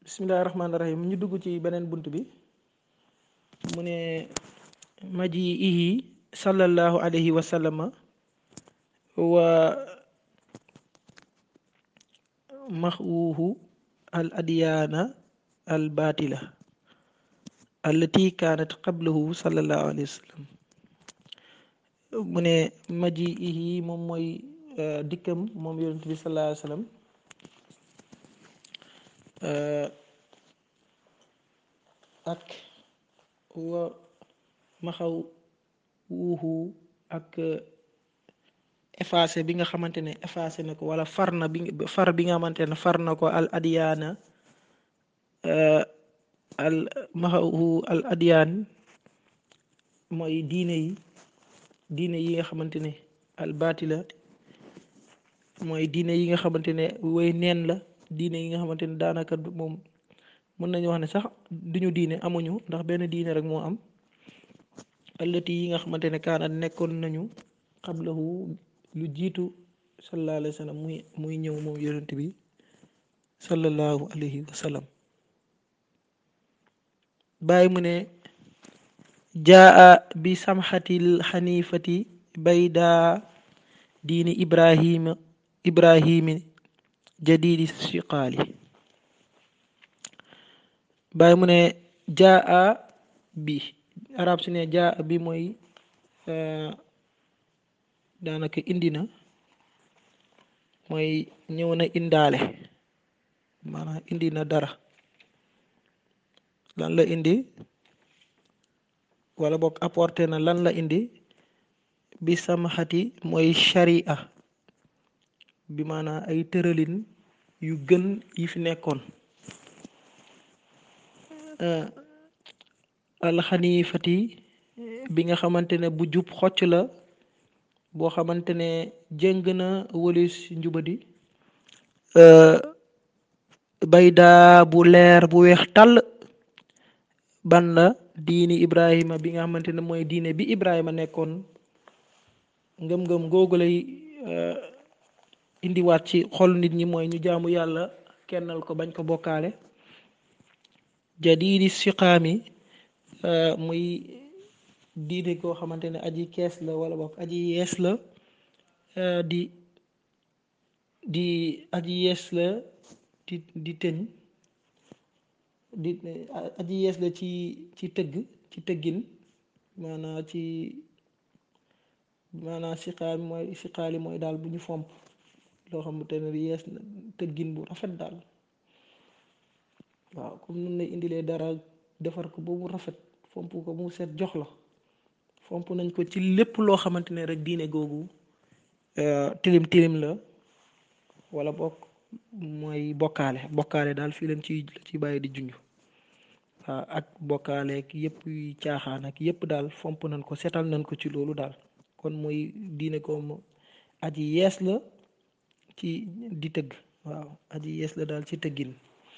bismillahi rahmaani rahim ñu dugg ci beneen bunt bi mu ne maji ihi sallallahu alayhi wa sallama wa maxwuhu al adyaana al baatila allati kaanat qablahu sallallahu alayhi wa sallam mu ne maji ihi moom mooy dikkam moom yonent bi sallallahu alayhi wa sallam ak wa maxaw wuuxu ak effacé bi nga xamante ne effacé na ko wala far na bi far bi nga xamante ne far na ko al adiyaana al maxawu al adiyaan mooy diine yi diine yi nga xamante ne al baatila mooy diine yi nga xamante ne woy neen la diine yi nga xamante ne daanaka moom mën nañu wax ne sax duñu diine amuñu ndax benn diine rek moo am allati yi nga xamante ne kaana nekkoon nañu xablahu lu jiitu sallallahu alayhi wa sallam muy muy ñëw moom yonent bi sallallahu alayhi wa sallam bàyyi mu ne jaa bi samxatil xanifati bayda diini ibrahima ibrahimi jadidi siqaali bàyyi mu ne jaa bi arab su ne jaa bi mooy daanaka indi na mooy ñëw na indaale maanaam indi na dara lan la indi wala boog apporté na lan la indi bi samxati mooy sharia bi maanaam ay tëralin yu gën yi fi nekkoon alxanifati bi nga xamante ne bu jub xocc la boo xamante ne jëng na wëlis njubadi baydaa bu leer bu weex tàll ban la diini ibrahima bi nga xamante ne mooy diine bi ibrahima nekkoon ngëm-ngëm googu lay indiwaat ci xol nit ñi mooy ñu jaamu yàlla kennal ko bañ ko bokkaale jadiidi siqaami muy diine koo xamante ne aji kees la wala boog aji yees la di di aji yees la di di tëñ di aji yees la ci ci tëgg ci tëggin maanaa ci maanaa siqaami mooy siqaali mooy daal bu ñu fomp loo xamante ne yees na tëggin bu rafet daal waaw comme nun lay indilee dara defar ko ba mu rafet fomp ko mu set jox la fomp nañ ko ci lépp loo xamante ne rek diine googu tilim tilim la wala bokk mooy bokkaale bokkaale daal fii leen ci la ci bàyyi di junj waaw ak bokkaale ak yëpp yu caaxaan ak yëpp daal fomp nañ ko setal nañ ko ci loolu daal kon mooy diine ko aji yees la ci di tëgg waaw aji yees la daal ci tëggin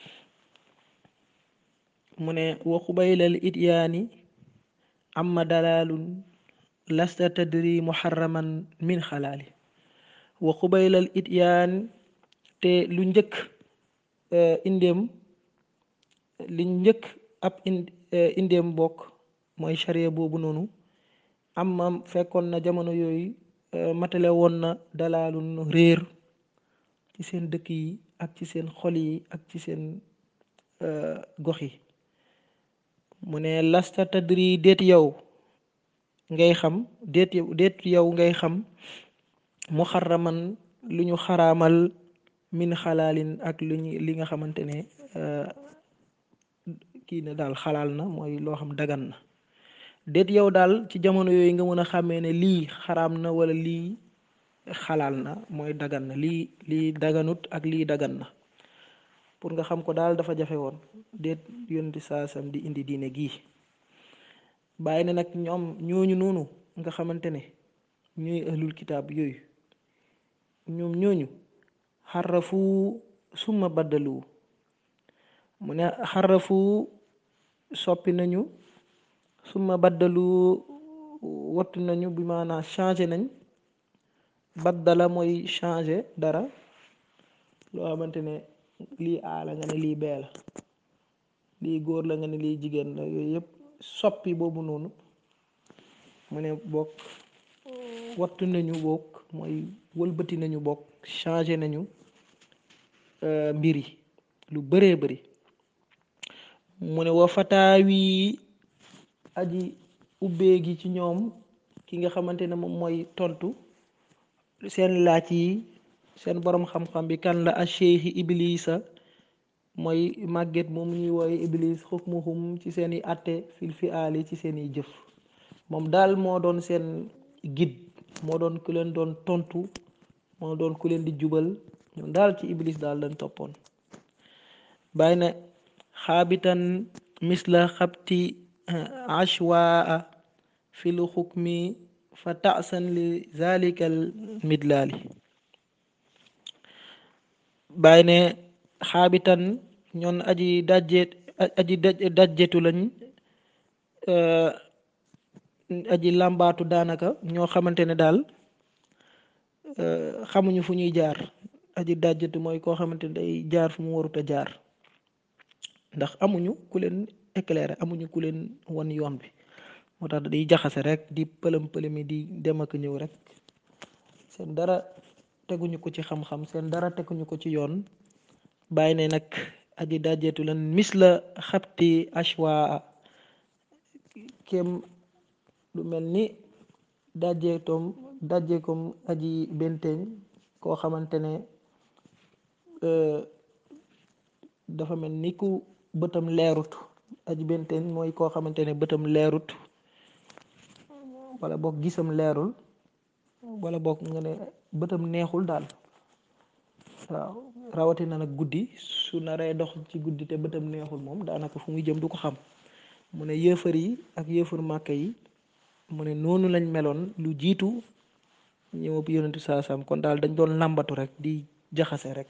mu ne waxu baylal it yaani amma dalalun lasta tadri muharraman min xalaali waxu baylal it yaan te lu njëkk indéem li njëkk ab indéem bokk mooy charia boobu noonu amma fekkoon na jamono yooyu matale woon na dalalun réer ci seen dëkk yi ak ci seen xol yi ak ci seen gox yi mu ne lasta tadri déet yow ngay xam déet déet yow ngay xam muxarraman lu ñu xaraamal min xalaalin ak lu ñu li nga xamante ne kii ne daal xalaal na mooy loo xam dagan na déet yow daal ci jamono yooyu nga mën a xàmmee ne lii xaraam na wala lii xalaal na mooy dagan na lii lii daganut ak lii dagan na pour nga xam ko daal dafa jafe woon déet yonti saasam di indi diine gii bàyyi na nag ñoom ñooñu noonu nga xamante ne ñooy ahlul kitaab yooyu ñoom ñooñu xarrafu summa baddalu mu ne xarrafu soppi nañu summa baddalu wattu nañu bi maanaa changé nañ baddala mooy changé dara loo xamante ne lii aala nga ne lii bee la lii góor la nga ne lii jigéen la yooyu yëpp soppi boobu noonu mu ne bokk wattu nañu bokk mooy wëlbati nañu bokk changé nañu mbir yi lu bëree bëri mu ne wa fataawi aji ubbee gi ci ñoom ki nga xamante ne moom mooy tontu seen laaj yi seen borom xam-xam bi kan la a cheikhi iblisa mooy màgget moom ñuy wooye iblis xukmuhum ci seeni atte fil fi aali ci seeni jëf moom daal moo doon seen guide moo doon ku leen doon tontu moo doon ku leen di jubal ñoom daal ci iblis daal lañ toppoon bàyyi na xaabitan misla xabti ashwaa fil xukmi fa tasan li zalikal midlaali bàyyi ne xaabitan ñoon aji dajjet aji dajjetu lañ aji làmbaatu daanaka ñoo xamante ne daal xamuñu fu ñuy jaar aji dajjetu mooy koo xamante ne day jaar fu mu warut a jaar ndax amuñu ku leen éclairer amuñu ku leen wan yoon bi moo tax day jaxase rek di pëlëm pëlëmi di dem ak ñëw rek seen dara teguñu ko ci xam-xam seen dara teguñu ko ci yoon bàyyi ne nag aji dajjetu lan mis la xabti ashwa kem lu mel ni dajjeetoom dajjeekom aji benteñ koo xamante ne dafa mel ni ku bëtam leerut aji benteñ mooy koo xamante ne bëtam leerut wala boog gisam leerul wala boog nga ne bëtam neexul daal waaw rawatina nag guddi su naree dox ci guddi te bëtam neexul moom daanaka fu muy jëm du ko xam mu ne yëfër yi ak yëfër màkka yi mu ne noonu lañ meloon lu jiitu ñëw bu yonentu saa sam kon daal dañ doon làmbatu rek di jaxase rek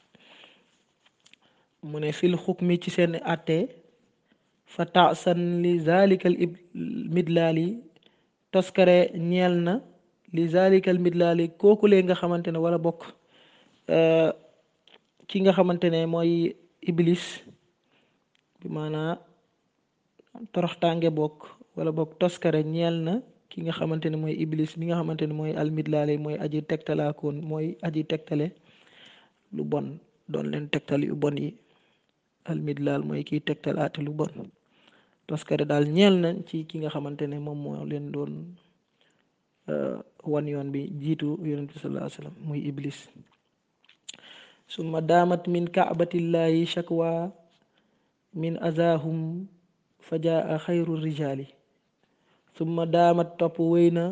mu ne fil xukmi ci seen àtte fa taasan li zalikal ib midlaali toskare ñeel na li zalikal midlaali kooku lee nga xamante ne wala bokk ki nga xamante ne mooy iblis bi maanaa toroxtaange bokk wala bokk toskare ñeel na ki nga xamante ne mooy iblis bi nga xamante ne mooy almidlaale mooy aji tegtalaakoon mooy aji tegtale lu bon doon leen tegtal yu bon yi almidlaal mooy kiy tegtalaate lu bon toskare daal ñeel na ci ki nga xamante ne moom moo leen doon wan yoon bi jiitu yonent bi sallallahu alayhi wasallam muy iblis summa daamat min kaabatillahi shakwa min azahum fa jaa xayru rijaali summa daamat topp wéy na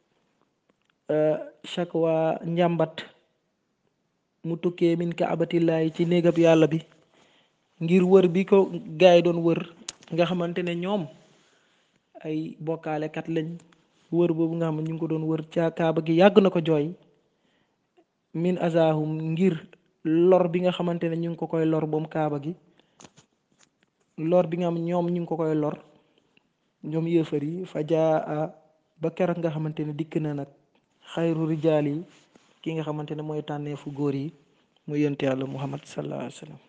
shakwa njàmbat mu tukkee min kaabatillahi ci néegab yàlla bi ngir wër bi ko gaay doon wër nga xamante ne ñoom ay bokkaalekat lañ wër boobu nga xam ne ñu ngi ko doon wër ca kaaba gi yàgg na ko jooy min azahum ngir lor bi nga xamante ne ñu ngi ko koy lor boom kaaba gi lor bi nga xam ñoom ñu ngi ko koy lor ñoom yëfër yi fa jaa ba keroog nga xamante ne dikk na nag xayru rijaal yi ki nga xamante ne mooy tànneefu góor yi mu yonent yàlla muhammad sallallahu alayhi wa sallam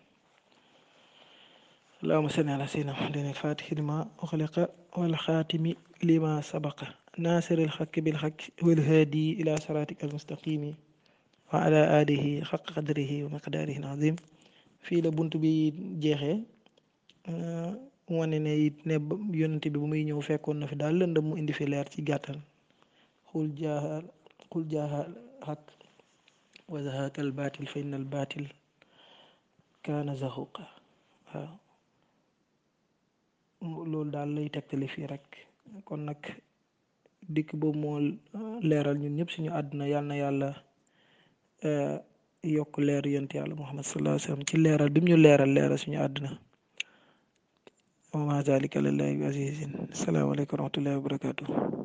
اللهم صل على سيدنا محمد الفاتح لما أغلق والخاتم لما سبق ناصر الحق بالحق والهادي إلى صراطك المستقيم وعلى آله حق قدره ومقداره العظيم fii la bunt bi jeexee wane ne it ne yonent bi bu muy ñëw fekkoon na fi daal lëndëm mu indi fi leer ci gàttal xul jaaha xul jaaha xaq wa zahaqa al baatil fa inna al baatil kaana zahuqa waaw loolu daal lay tegtale fii rek kon nag dikk boobu moo leeral ñun ñëpp suñu àdduna yal na yàlla yokk leer yonent yàlla muhammad sallallahu alayhi wa sallam ci leeral bi mu ñu leeral leeral suñu àdduna wa ma zalika lillahi bi azizin asalaamaaleykum wa rahmatullahi wa barakatuh